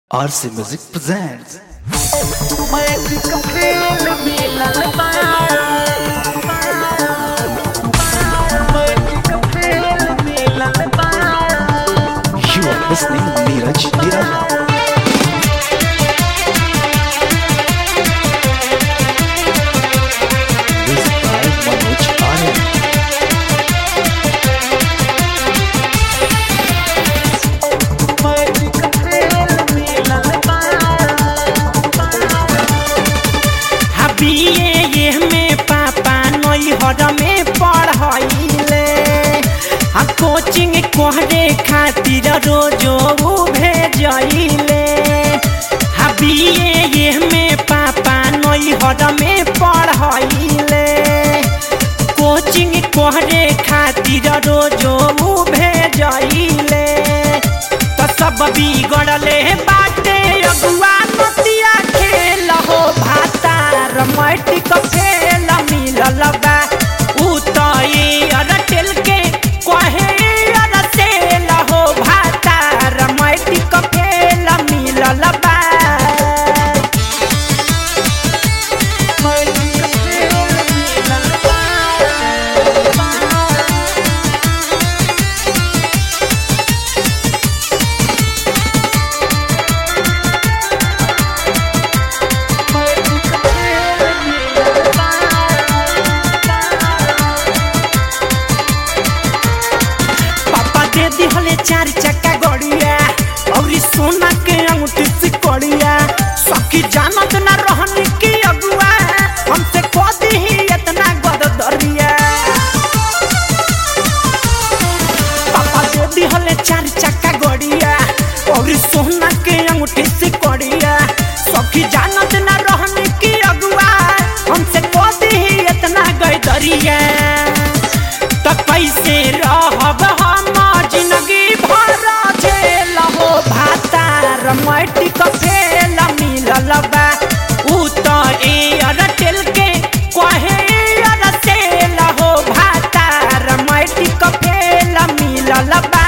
RC Music presents You are listening Neeraj Niraja. Music by Manoj Anand. हबिए ये में पापा नैहर में पढ़ाइले आ कोचिंग कोहरे खातिर रोजो भेजइले हबिए ये में पापा नैहर में पढ़ाइले कोचिंग कोहरे खातिर रोजो भेजइले त सब बिगड़ले बाटे अगुआ नतिया खेल हो भाता रमैटिक खेल मिलल बा उ त ए अरटेल के कहे अरसेल हो भाता रमैटिक खेल मिलल बा पापा दे दिहले चार चक्का गड़िया और ई सोना के अंगूठी से कड़िया सखी जानत ना रहनी की अगुआ हमसे कदी ही इतना गद दरिया पापा दे दिहले चार चक्का गड़िया और ई सोना के अंगूठी से कड़िया सखी जानत ना रहनी की अगुआ हमसे कदी ही इतना गद दरिया त कैसे रहब हम जिंदगी भर झेल हो भाता रमैटिक फेल मिलल बा उ त ए अरटेल के कहे अरसेल हो भाता रमैटिक फेल मिलल बा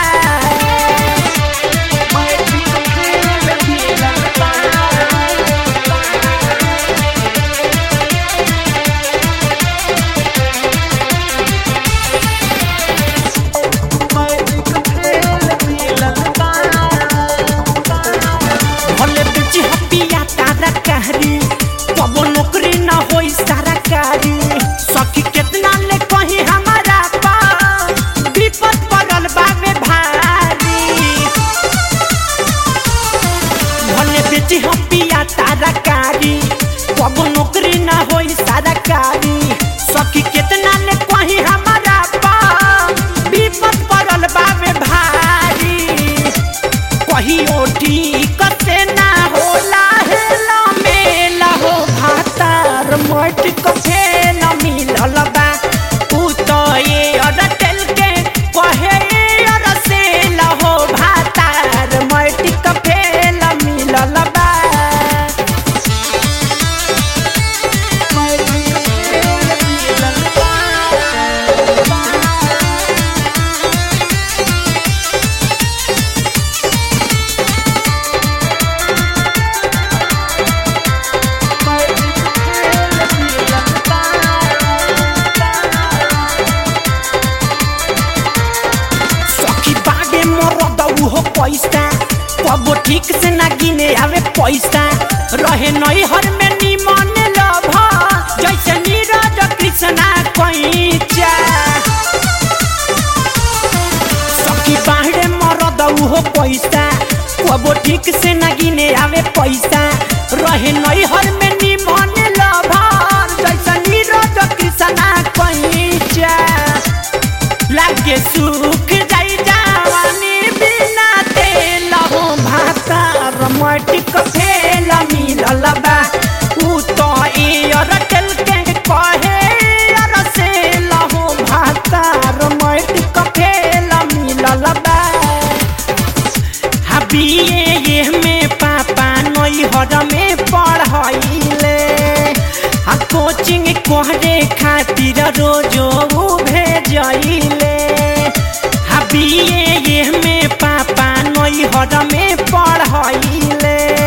भले बेची हपिया तारा कहरी कबो नौकरी न होई सारा कारी सखी कितना ले कही हमारा पा विपद पड़ल बावे भारी भले बेची हपिया तारा कारी कबो नौकरी न होई सारा कारी सखी कितना ले कही हमारा पा विपद पड़ल बावे भारी कहियो ठीक से ना होला हेला मेला हो भातार मटिक फेल मिलल बा उ त ए अरटेल के कहे अरसेल हो भातार मटिक फेल मिलल बा सखी बागे मरद उहो पैसा कबो ठीक से ना गिने आवे पैसा रहे नई हर में निमन लभ जैसे नीरज कृष्णा कैचा सखी बाहरे मरद उहो पैसा कबो ठीक से ना गिने आवे पैसा रहे नई हर में निमन लभ जैसे नीरज कृष्णा कैचा लागे सुख जाई जवानी बिना तेल हो भाता रमटिक फेल मिलल बा उ त ए अरटेल के कहे अरसेल हो भाता रमटिक फेल मिलल बा हबिए ये में पापा नैहर में पढ़ाइले आ कोचिंग कोहरे खातिर रोजो भेजइले हबिए ये में पापा नैहर में पढ़ाइले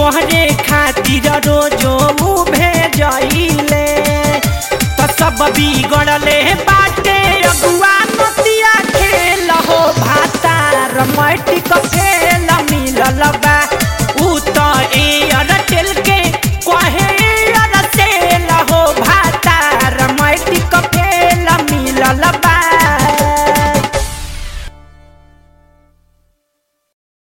करे खातिर रोजो भेजइले त सब बिगड़ले बाटे अगुआ नतिया खेल हो भाता रमैटिक खेल मिलल बा उ त एयरटेल के कहे एयरसेल हो भाता रमैटिक खेल मिलल बा